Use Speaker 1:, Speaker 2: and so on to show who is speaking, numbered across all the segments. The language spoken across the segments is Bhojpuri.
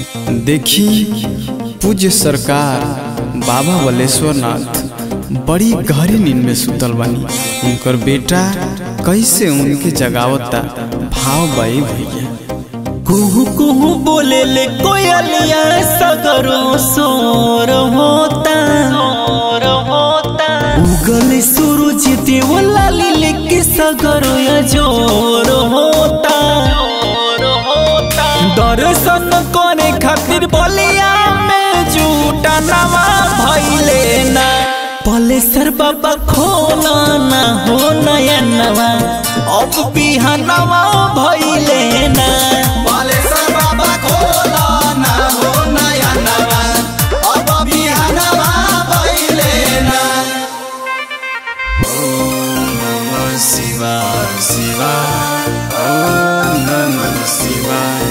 Speaker 1: देखी पूज्य सरकार बाबा बलेश्वर नाथ बड़ी गहरी नींद में सुतल बानी उनकर बेटा कैसे उनके जगावता भाव बाई भैया
Speaker 2: कुहू कुहू बोले ले कोयलिया सगरो सोर होता सोर होता उगल सूरज देवला लीले के सगरो या जोर होता जोर होता दर्शन करे खातिर बलिया में झूठा नवा भइले ना पलेसर बाबा खोला ना हो नया नवा अब बिहानवा भइले ना
Speaker 3: बालेश्वर बाबा खोला ना हो नया नवा अब बिहानवा भइले ना
Speaker 1: ओम नमः शिवाय शिवाय ओम नमः शिवाय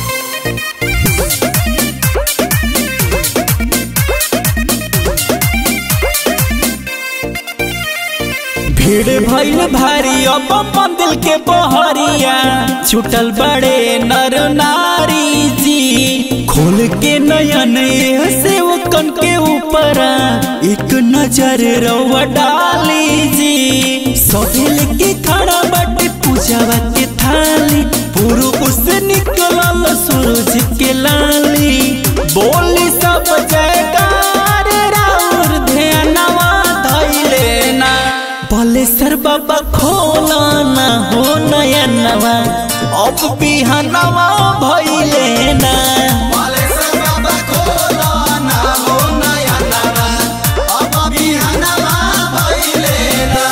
Speaker 2: भीड़ भइल भारी अब मंदिर के बहरिया छुटल बड़े नर नारी जी खोल के नयन से वो कन के ऊपर एक नजर रवा डाली जी सहेल के खड़ा बाटे पूजावा के थाली पूर्व से निकलल सूरज के लाली बोली सब जयकार राउर ध्यानवा धैले ना बलेसर बाबा खोला ना हो नया नवा अब बिहानवा भइले ना
Speaker 3: बालेश्वर बाबा खोला ना हो नया नवा अब बिहानवा भइले ना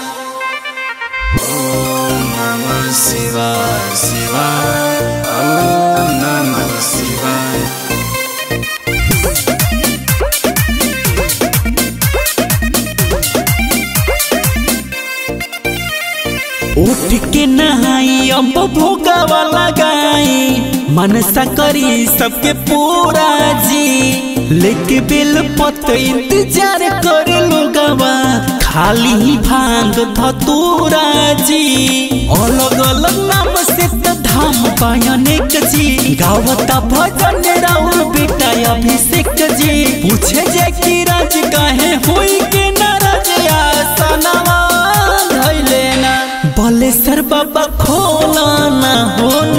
Speaker 1: ओम नमः शिवाय शिवाय ओम नमः शिवाय
Speaker 2: उठ के नहाई अब भोगावा लगाई मनसा करी सबके पूरा जी लेके बेल पत इंतजार करे लोगवा खाली ही भांग धतूरा जी अलग अलग नाम से त धाम पायनेक जी गावता भजन राउर बेटा अभिषेक जी पूछे जे कि राज काहे होई के नाराज आसनवा धैले ना बलेसर बाबा खोला ना हो